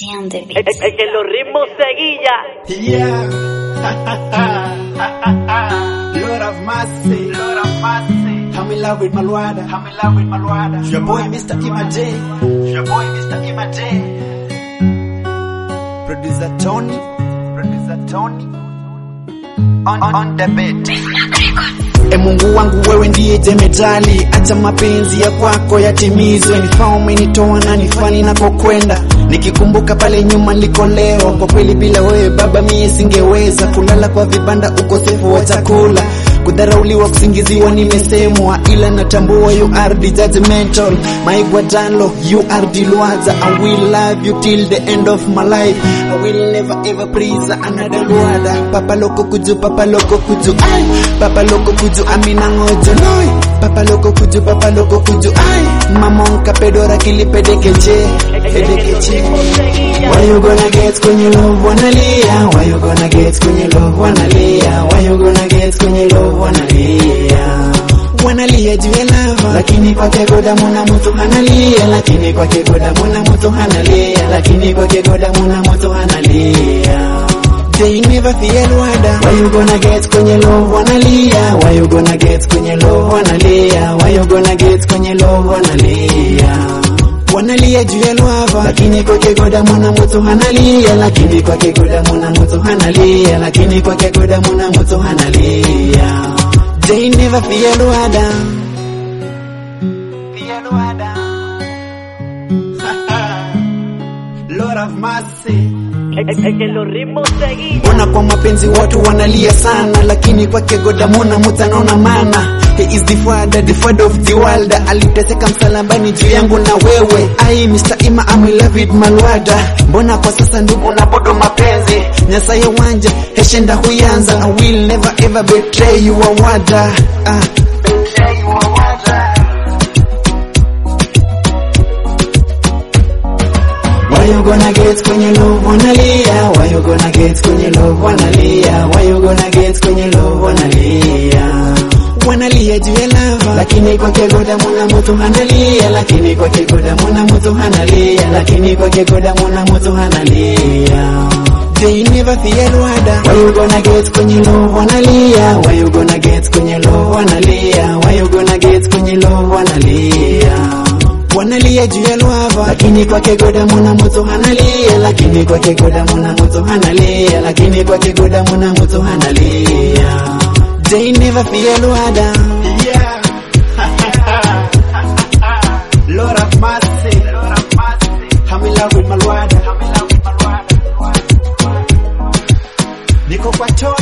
T on the Es, beat. es- es que los ritmos seguilla. Yeah. Lord of mercy. Lord of mercy. I'm in love with Malwada. I'm in love with Malwada. Your boy Mr. Imade. Your boy Mr. Imade. Producer Tony. Producer Tony. On, on the beat. E Mungu wangu wewe ndiye jemedali, acha mapenzi ya kwako yatimizwe. Nifaa umenitoa na nifani nakokwenda, nikikumbuka pale nyuma niko leo. Kwa kweli bila wewe baba mie singeweza kulala kwa vibanda, ukosefu wa chakula kudharauliwa, kusingiziwa, nimesemwa, ila natambua you are the judgmental. My Guadalo, you are the Luaza. I will love you till the end of my life. I will never ever praise another Luada. Papa loko kuju, papa loko kuju, ay. Papa loko kuju, amina ngojo, noy. Papa loko kuju, papa loko kuju, ay. Mamonka pedora kilipedekeche, pedekeche. Why you gonna get kwenye love wanalia? Why you gonna get kwenye love wanalia? Why you gonna get kwenye love wanalia? Wanalia juu ya lava, lakini kwake goda muna mtu hanalia, lakini kwake goda muna mtu hanalia, lakini kwake goda muna mtu hanalia. They never fear Rwanda. Why you gonna get kwenye love wanalia? Why you gonna get kwenye love wanalia? Why you gonna get kwenye love wanalia? wanalia juu ya lwava, lakini kwake goda mwana mtu hanalia, lakini kwake goda mwana mtu hanalia, lakini kwake goda mwana mtu hanalia. They never fear Rwanda. Fear Rwanda. Lord of mercy. Es, es- es que los ritmos seguilla. Mbona kwa mapenzi watu wanalia sana, lakini kwake goda muna mutanaona mana. He is the father, the father of the world. Aliteseka msalabani juu yangu na wewe. Ai Mr. Ima, I'm in love with Malwada. Mbona kwa sasa ndugu na bodo mapenzi nyasaye wanje heshenda huyanza. I will never ever betray you wada. Ah. Betray you wada. Why you gonna get kwenye love wanalia? Why you gonna get kwenye love wanalia? Why you gonna get kwenye love wanalia? Wanalia juu ya lava, lakini kwake goda muna mtu hanalia, lakini kwake goda muna mtu hanalia, lakini kwake goda muna mtu hanalia. They never fear Rwanda. Why you gonna get kwenye love wanalia? Why you gonna get kwenye love wanalia? Why you gonna get kwenye love wanalia? wanalia juu ya lwava, lakini kwake goda muna mtu hanalia, lakini kwake goda muna mtu hanalia, lakini kwake goda muna mtu hanalia. They never fear Rwanda. Yeah. Lord of mercy. Lord of mercy. I'm in love with Malwada. I'm in love with Malwada. Niko kwa Tony.